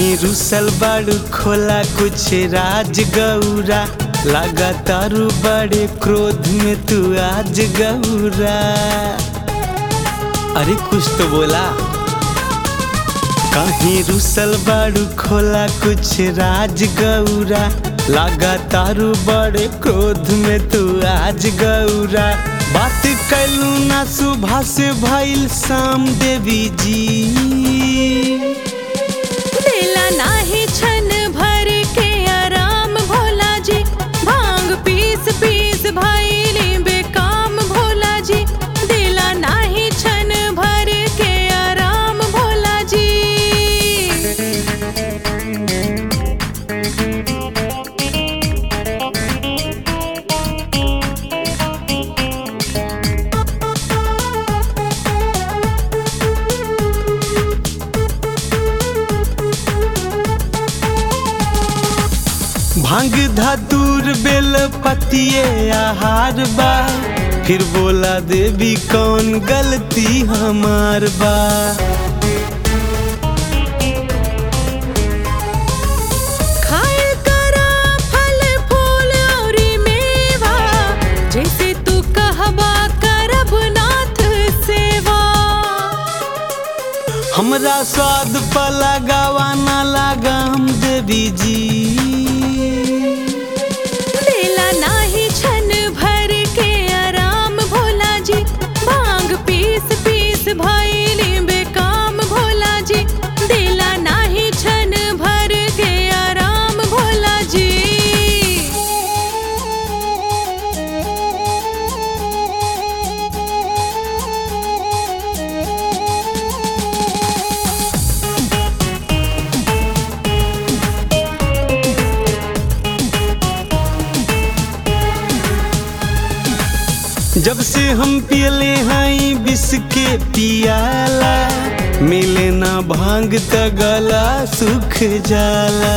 कहीं रुसल बाड़ू खोला कुछ राज गौरा लगातारू बड़े क्रोध में तू आज गौरा अरे कुछ तो बोला कहीं रुसल बाड़ू खोला कुछ राज गौरा लगातारू बड़े क्रोध में तू आज गौरा बात कैलू ना सुबह से भइल शाम देवी जी दिला नाही छन भर के आराम भोला जी भांग पीस पीस भाईली बेकाम भोला जी दिला नाही छन भर के आराम भोला जी भांग धतूर बेल पतिए आहार बा फिर बोला देवी कौन गलती हमार बा खाए करा फल फूल औरी मेवा जैसे तू कहबा करब नाथ सेवा हमरा स्वाद पर लगावा ना लगाम देवी जी दिला नाही छन भर के आराम भोला जी भांग पीस पीस भाईली बेकाम भोला जी दिला नाही छन भर के आराम भोला जी जब से हम पियले हई बिस के पियाला मिले ना भांग त गला सुख जाला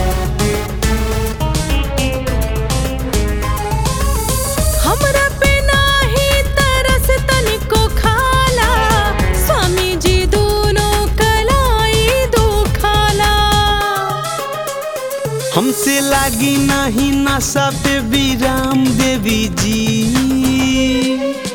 हमरा पे नाही तरस तनिको खाला स्वामी जी दोनों कलाई दो खाला हमसे लागी नहीं नशा पे विराम देवी जी